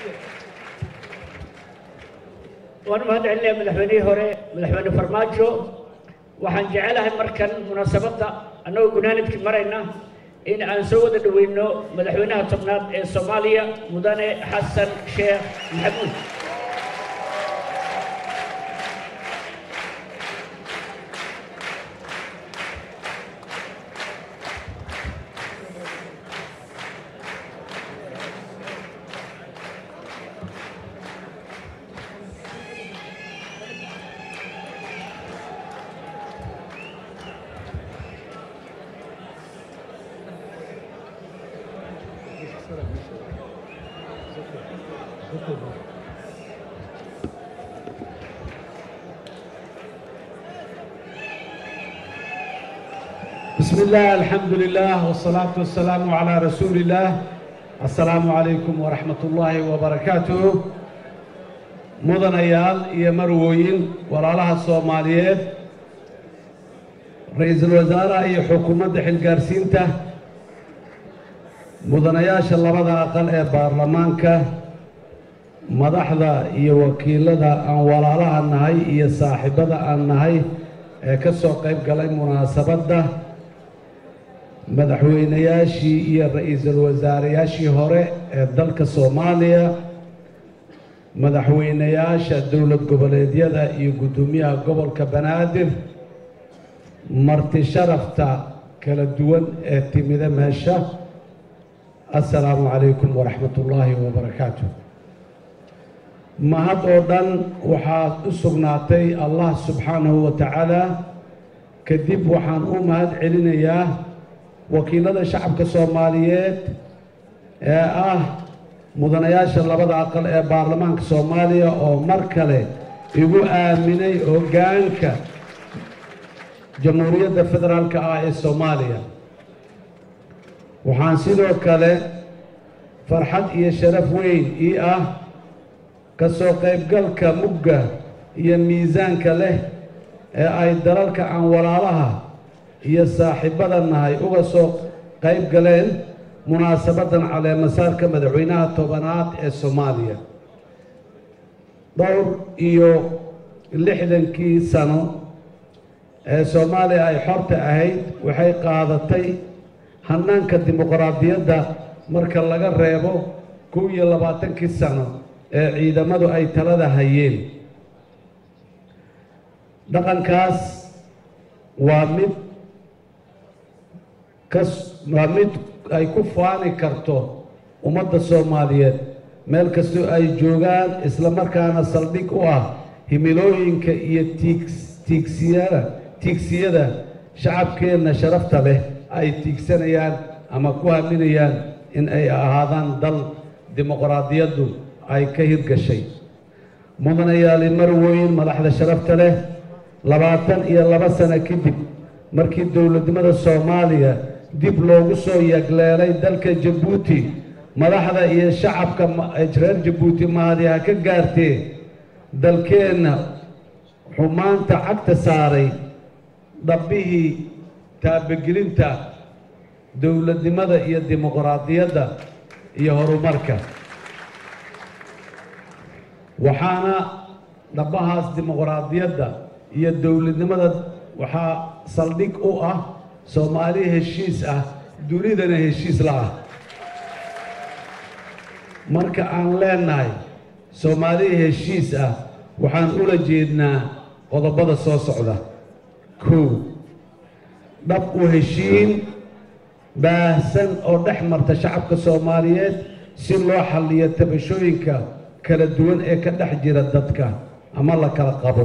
waan mahad celinayaa madaxweynihii hore madaxweyne farmaajo waxaan jecelahay markan munaasabadda annagoo gunaanidkii marayna in aan soo wada dhoweyno madaxweynaha tobnaad ee soomaaliya mudane xasan sheekh maxamuud بسم الله الحمد لله والصلاة والسلام على رسول الله السلام عليكم ورحمة الله وبركاته مدنيال iyo marwooyin walaalaha Soomaaliyeed ra'iisul wasaaraha iyo xukuumadda xilgaarsiinta mudanayaasha labada aqal ee baarlamaanka madaxda iyo wakiilada aan walaalaha nahay iyo saaxiibada aan nahay ee ka soo qayb galay munaasabadda madaxweynayaashii iyo ra'iisul wasaareyaashii hore ee dalka soomaaliya madaxweynayaasha dowlad goboleedyada iyo guddoomiyaha gobolka banaadir marti sharafta kala duwan ee timida meesha assalaamu calaykum waraxmat ullaahi wabarakaatu mahad oo dhan waxaad u sugnaatay allah subxaanahu wa tacaala kadib waxaan u mahad celinayaa wakiilada shacabka soomaaliyeed ee ah mudanayaasha labada aqal ee baarlamaanka soomaaliya oo mar kale igu aaminay hoggaanka jamhuuriyadda federaalka ah ee soomaaliya waxaan sidoo kale farxad iyo sharaf weyn ii ah ka soo qaybgalka mugga iyo miisaanka leh ee ay dalalka aan walaalaha iyo saaxiibbada nahay uga soo qayb galeen munaasabaddan caleemasaarka madaxweynaha tobanaad ee soomaaliya dhowr iyo lixdankii sano ee soomaaliya ay xorta ahayd waxay qaadatay hannaanka dimuqraadiyadda marka laga reebo kow iyo labaatankii sano ee ciidamadu ay talada hayeen dhaqankaas waa mid kas waa mid ay ku faani karto ummadda soomaaliyeed meel kastoo ay joogaan isla markaana saldhig u ah himilooyinka iyo tiigs tiigsiyada tiigsiyada shacabkeenna sharafta leh ay tiigsanayaan ama ku haminayaan in ay ahaadaan dal dimuqraadiyaddu ay ka hirgashay mudanayaali marwooyin madaxda sharafta leh labaatan iyo laba sano kadib markii dowladnimada soomaaliya dib loogu soo yagleelay dalka jabuuti madaxda iyo shacabka reer jabuuti mahadiha ka gaartee dalkeenna xumaanta cagta saaray dhabbihii taabagelinta dowladnimada iyo dimuqraadiyadda iyo horumarka waxaana dhabbahaas dimuqraadiyadda iyo dowladnimada waxaa saldhig u ah soomaali heshiis ah dunidana heshiis la ah marka aan leenahay soomaali heshiis ah waxaan ula jeednaa qodobada soo socda kow dhab u heshiin baahsan oo dhex marta shacabka soomaaliyeed si loo xalliyo tabashooyinka kala duwan ee ka dhex jira dadka ama la kala qabo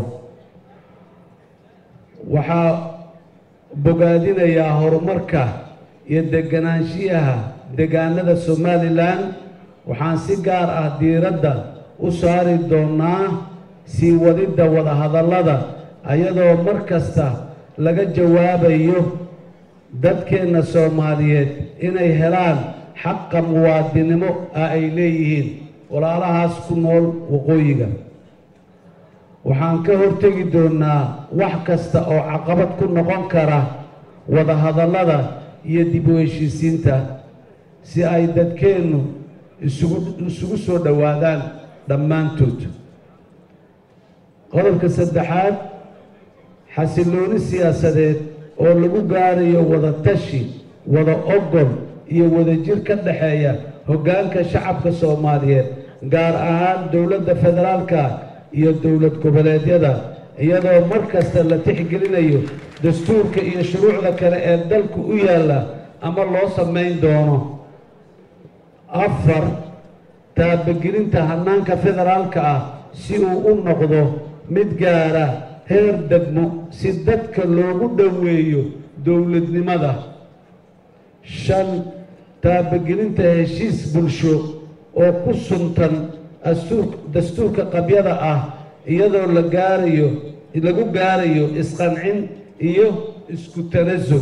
waxaa bogaadinayaa horumarka iyo deganaanshiyaha degaanada somalilan waxaan si gaar ah diiradda u saari doonnaa sii wadidda wadahadallada ayadoo mar kasta laga jawaabayo dadkeenna soomaaliyeed inay helaan xaqa muwaadinimo ah ay leeyihiin walaalahaas ku nool waqooyiga waxaan ka hortegi doonnaa wax kasta oo caqabad ku noqon kara wadahadallada iyo dib u heshiisiinta si ay dadkeennu isugu isugu soo dhowaadaan dhammaantood qodobka saddexaad xasillooni siyaasadeed oo lagu gaarayo wada tashi wada ogol iyo wadajir ka dhexeeya hoggaanka shacabka soomaaliyeed gaar ahaan dowladda federaalka iyo dowlad goboleedyada iyadoo mar kasta la tixgelinayo dastuurka iyo shuruucda kale ee dalku u yaalla ama loo samayn doono afar taabagelinta hannaanka federaalka ah si uu u noqdo mid gaara heer degmo si dadka loogu dhoweeyo dowladnimada shan taabagelinta heshiis bulsho oo ku suntan dastuurka qabyada ah iyadoo la gaarayo lagu gaarayo isqancin iyo isku tanasul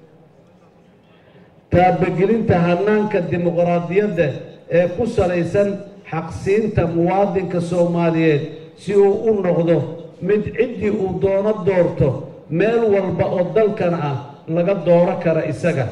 taabagelinta hannaanka dimuqraadiyadda ee ku salaysan xaqsiinta muwaadinka soomaaliyeed si uu u noqdo mid ciddii uu doono doorto meel walba oo dalkan ah laga dooro kara isaga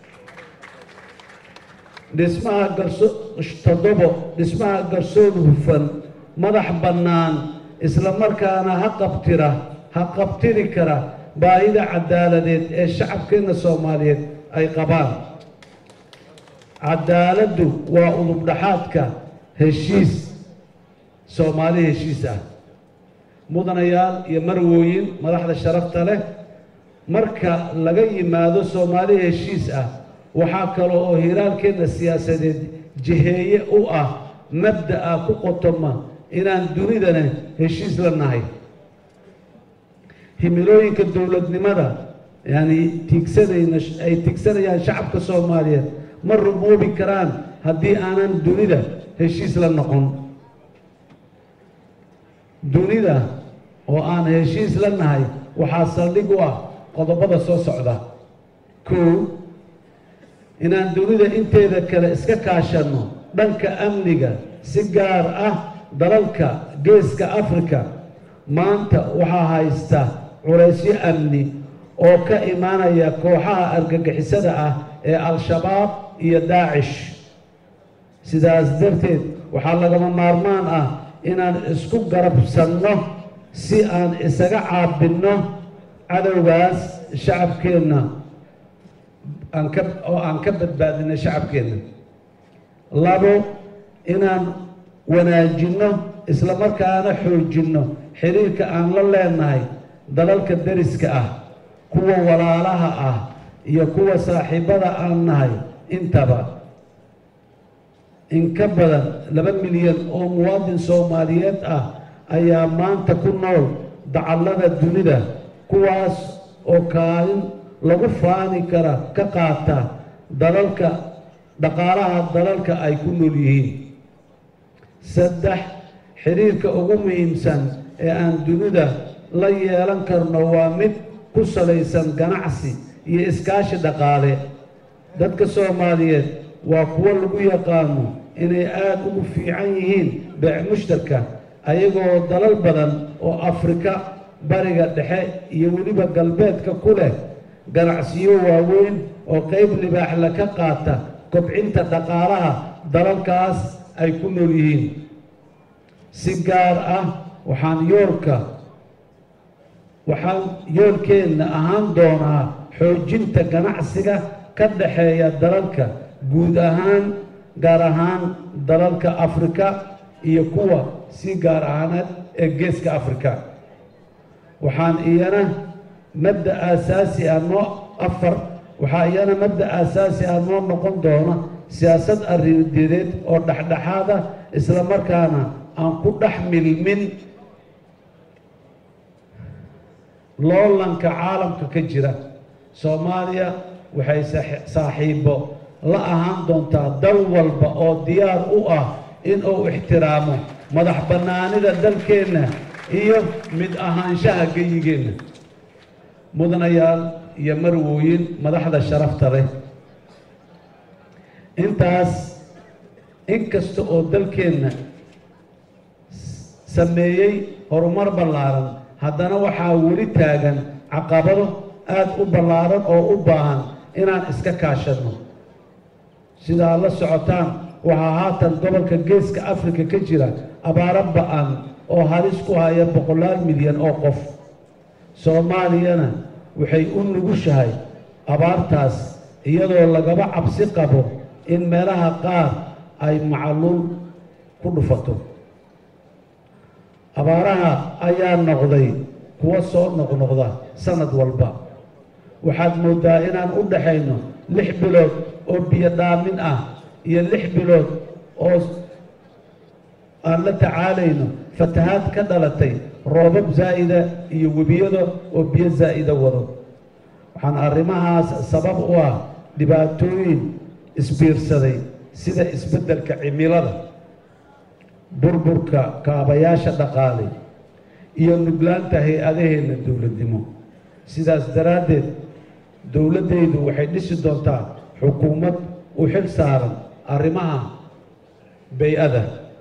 dhismaha garso toddobo dhismaha garsoon hufan madax bannaan isla markaana ha qabtira ha qabtiri kara baahida cadaaladeed ee shacabkeenna soomaaliyeed ay qabaan cadaaladdu waa udubdhaxaadka heshiis soomaali heshiis ah mudanayaal iyo marwooyin madaxda sharafta leh marka laga yimaado soomaali heshiis ah waxaa kale oo hiraalkeenna siyaasadeed jiheeye u ah mabda'a ku qotoma inaan dunidana heshiis la nahay himilooyinka dowladnimada yani tiigsanayna ay tiigsanayaan shacabka soomaaliyeed ma rumoobi karaan haddii aanan dunida heshiis la noqon dunida oo aan heshiis la nahay waxaa saldhig u ah qodobada soo socda kow inaan dunida inteeda kale iska kaashanno dhanka amniga si gaar ah dalalka geeska afrika maanta waxaa haysta culaysyo amni oo ka imaanaya kooxaha argagixisada ah ee al-shabaab iyo daacish sidaas darteed waxaa lagama maarmaan ah inaan isku garabsanno si aan isaga caabinno cadowgaas shacabkeenna aan ka oo aan ka badbaadino shacabkeenna labo inaan wanaajinno isla markaana xoojinno xiriirka aan la leenahay dalalka deriska ah kuwa walaalaha ah iyo kuwa saaxiibada aan nahay intaba in ka badan laba milyan oo muwaadin soomaaliyeed ah ayaa maanta ku nool dacallada dunida kuwaas oo kaalin lagu faani kara ka qaata dalalka dhaqaalaha dalalka ay ku nool yihiin saddex xiriirka ugu muhiimsan ee aan dunida la yeelan karno waa mid ku salaysan ganacsi iyo iskaashi dhaqaale dadka soomaaliyeed waa kuwo lagu yaqaano inay aada ugu fiican yihiin beec mushtarka ayagoo dalal badan oo afrika bariga dhexe iyo weliba galbeedka ku leh ganacsiyo waaweyn oo qayb libaaxla ka qaata kobcinta dhaqaalaha dalalkaas ay ku nool yihiin si gaar ah waxaan yoolka waxaan yoolkeenna ahaan doonaa xoojinta ganacsiga ka dhexeeya dalalka guud ahaan gaar ahaan dalalka afrika iyo kuwa si gaar ahaaneed ee geeska afrika waxaan iyana mabda aasaasi ah noo afar waxaa iyana mabda aasaasi ah noo noqon doona siyaasad arrimadeedeed oo dhexdhexaada isla markaana aan ku dhex milmin loolanka caalamka ka jira soomaaliya waxay saaxiibo la ahaan doontaa dal walba oo diyaar u ah in uu ixtiraamo madax bannaanida dalkeenna iyo mid ahaanshaha geyigeenna mudanayaal iyo marwooyin madaxda sharafta leh intaas inkasta oo dalkeenna sameeyey horumar ballaaran haddana waxaa weli taagan caqabado aada u ballaaran oo u baahan inaan iska kaashanno sidaa la socotaan waxaa haatan gobolka geeska afrika ka jira abaaro ba-an oo halis ku haya boqolaal milyan oo qof soomaaliyana waxay u nugushahay abaartaas iyadoo lagaba cabsi qabo in meelaha qaar ay macaluul ku dhufato abaaraha ayaa noqday kuwa soo noqnoqda sanad walba waxaad mooddaa inaan u dhaxayno lix bilood oo biyo dhaamin ah iyo lix bilood oo aan la tacaalayno fatahaad ka dhalatay roobab zaa'ida iyo webiyada oo biyo zaa'ida wado waxaan arrimahaas sabab u ah dhibaatooyin isbiirsaday sida isbeddelka cimilada burburka kaabayaasha dhaqaale iyo nuglaanta hay-adaheenna dowladnimo sidaas daraaddeed dowladdaydu waxay dhisi doontaa xukuumad u xil saaran arrimaha bay-ada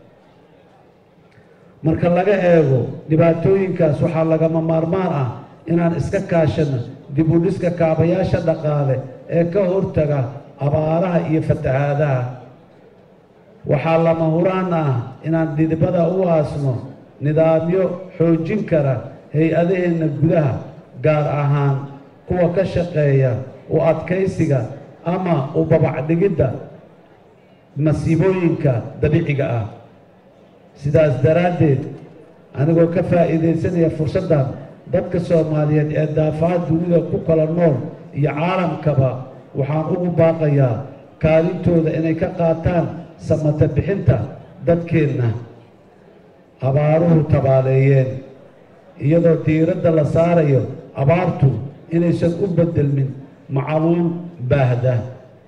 marka laga eego dhibaatooyinkaas waxaa lagama maarmaan ah inaan iska kaashano dib u dhiska kaabayaasha dhaqaale ee ka hortaga abaaraha iyo fatahaadaha waxaa lama huraan ah inaan dhidibada u aasno nidaamyo xoojin kara hay-adaheenna gudaha gaar ahaan kuwa ka shaqeeya u adkaysiga ama u babacdhigidda masiibooyinka dabiiciga ah sidaas daraaddeed anigoo ka faa'iidaysanaya fursaddan dadka soomaaliyeed ee daafaha dunida ku kala nool iyo caalamkaba waxaan ugu baaqayaa kaalintooda inay ka qaataan samata bixinta dadkeenna abaaruhu tabaaleeyeen iyadoo diiradda la saarayo abaartu inaysan u beddelmin macaluul baahda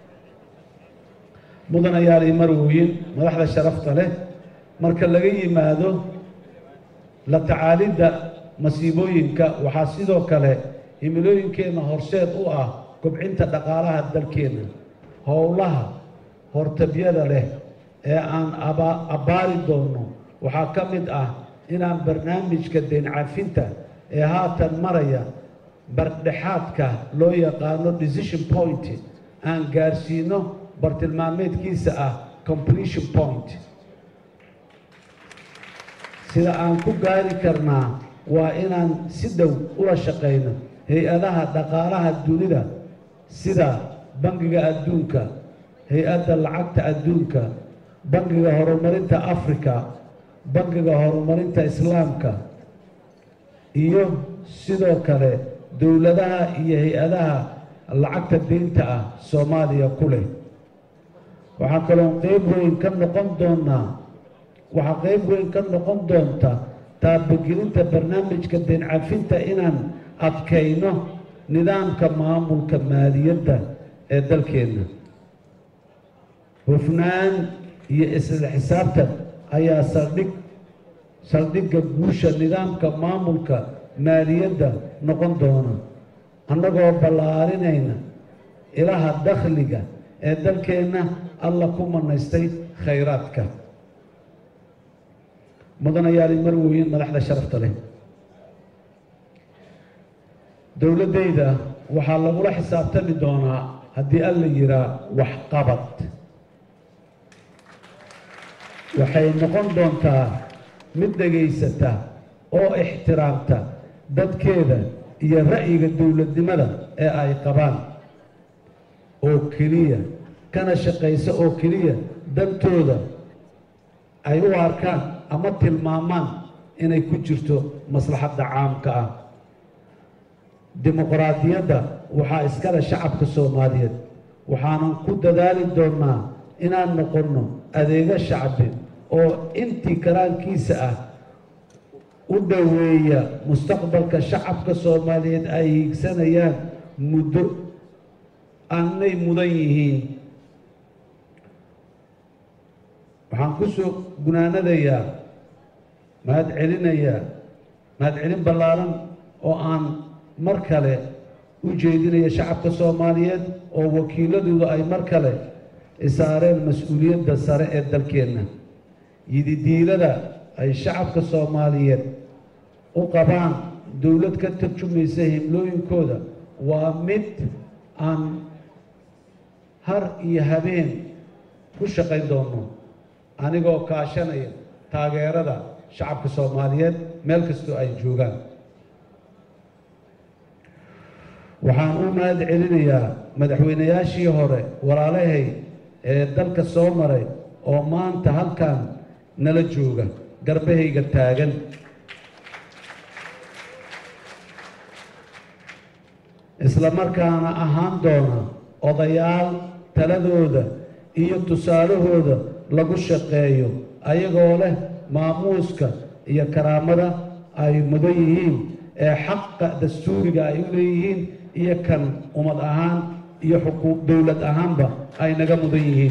mudanayaal iyo marwooyin madaxda sharafta leh marka laga yimaado la tacaalidda masiibooyinka waxaa sidoo kale himilooyinkeenna horseed u ah kobcinta dhaqaalaha dalkeenna howlaha hortabyada leh ee aan abbaari doonno waxaa ka mid ah inaan barnaamijka deyn cafinta ee haatan maraya bardhexaadka loo yaqaano decision point aan gaarsiino bartilmaameedkiisa ah completion point sida aan ku gaari karnaa waa inaan si dhow ula shaqayno hay-adaha dhaqaalaha dunida sida bangiga adduunka hay-adda lacagta adduunka bangiga horumarinta africa bangiga horumarinta islaamka iyo sidoo kale dowladaha iyo hay-adaha lacagta deynta ah soomaaliya ku leh waxaa kaloo qeyb weyn ka noqon doonaa waxaa qeyb weyn ka noqon doonta taabagelinta barnaamijka deyn cafinta inaan adkayno nidaamka maamulka maaliyadda ee dalkeenna hufnaan iyo isla xisaabtan ayaa saldhig saldhigga guusha nidaamka maamulka maaliyadda noqon doona annagoo ballaarinayna ilaha dakhliga ee dalkeenna alla ku manaystay khayraadka mudanayaali marwooyin madaxda sharafta leh dowladdayda waxaa lagula xisaabtami doonaa haddii alla yihaa waxqabad waxay noqon doontaa mid dhegaysata oo ixtiraamta dadkeeda iyo ra'yiga dowladnimada ee ay qabaan oo keliya kana shaqaysa oo keliya dantooda ay u arkaan ama tilmaamaan inay ku jirto maslaxadda caamka ah dimuqraadiyadda waxaa iskale shacabka soomaaliyeed waxaanan ku dadaali doonnaa inaan noqonno adeego shacbi oo intii karaankiisa ah u dhoweeya mustaqbalka shacabka soomaaliyeed ay hiigsanayaan muddo aanay mudan yihiin waxaan ku soo gunaanadayaa mahad celinayaa mahad celin ballaaran oo aan mar kale u jeedinaya shacabka soomaaliyeed oo wakiiladooda ay mar kale isaareen mas-uuliyadda sare ee dalkeenna yididiilada ay shacabka soomaaliyeed u qabaan dowlad ka tarjumaysa himlooyinkooda waa mid aan har iyo habeen ku shaqayn doonno anigoo kaashanaya taageerada shacabka soomaaliyeed meel kastoo ay joogaan waxaan u mahad celinayaa madaxweynayaashii hore walaalahay ee dalka soo maray oo maanta halkan nala jooga garbahayga taagan isla markaana ahaan doona odayaal taladooda iyo tusaalahooda lagu shaqeeyo ayagoo leh maamuuska iyo karaamada ay mudan yihiin ee xaqa dastuuriga ay u leeyihiin iyo kan ummad ahaan iyo xuquuq dowlad ahaanba ay naga mudan yihiin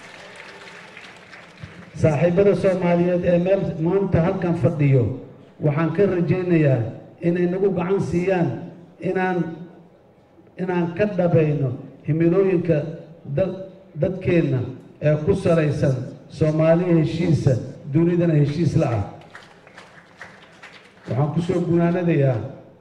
saaxiibada soomaaliyeed ee meel maanta halkan fadhiyo waxaan ka rajaynayaa inay nagu gacan siiyaan inaan inaan ka dhabayno himilooyinka dadkeenna ee ku salaysan soomaaliya heshiisa dunidana heshiis la ah waxaan ku soo gunaanadayaa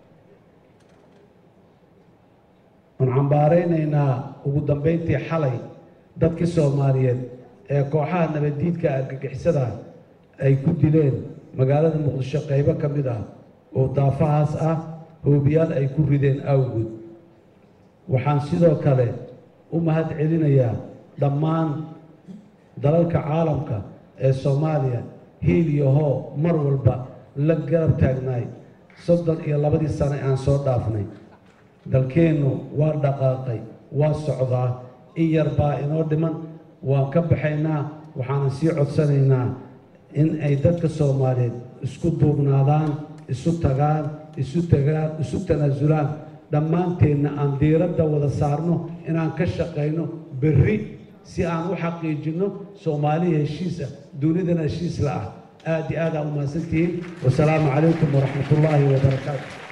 aan cambaaraynaynaa ugu dambayntii xalay dadkii soomaaliyeed ee kooxaha nabaddiidka argagixisada ay ku dileen magaalada muqdisho qaybo ka mid ah oo daafahaas ah hoobiyaal ay ku rideen awgood waxaan sidoo kale u mahad celinayaa dhammaan dalalka caalamka ee soomaaliya hiil iyo hoo mar walba la garab taagnaay soddon iyo labadii sane aan soo dhaafnay dalkeennu waa dhaqaaqay waa socdaa in yar baa inoo dhiman waan ka baxaynaa waxaanan sii codsanaynaa in ay dadka soomaaliyeed isku duubnaadaan isu tagaan isu tagaan isu tanaasulaan dhammaanteenna aan diiradda wada saarno inaan ka shaqayno berri si aan u xaqiijinno soomaaliya heshiisa dunidana heshiis la ah aad iyo aad aa u mahadsantihiin wasalaamu calaykum waraxmat ullaahi wabarakaatu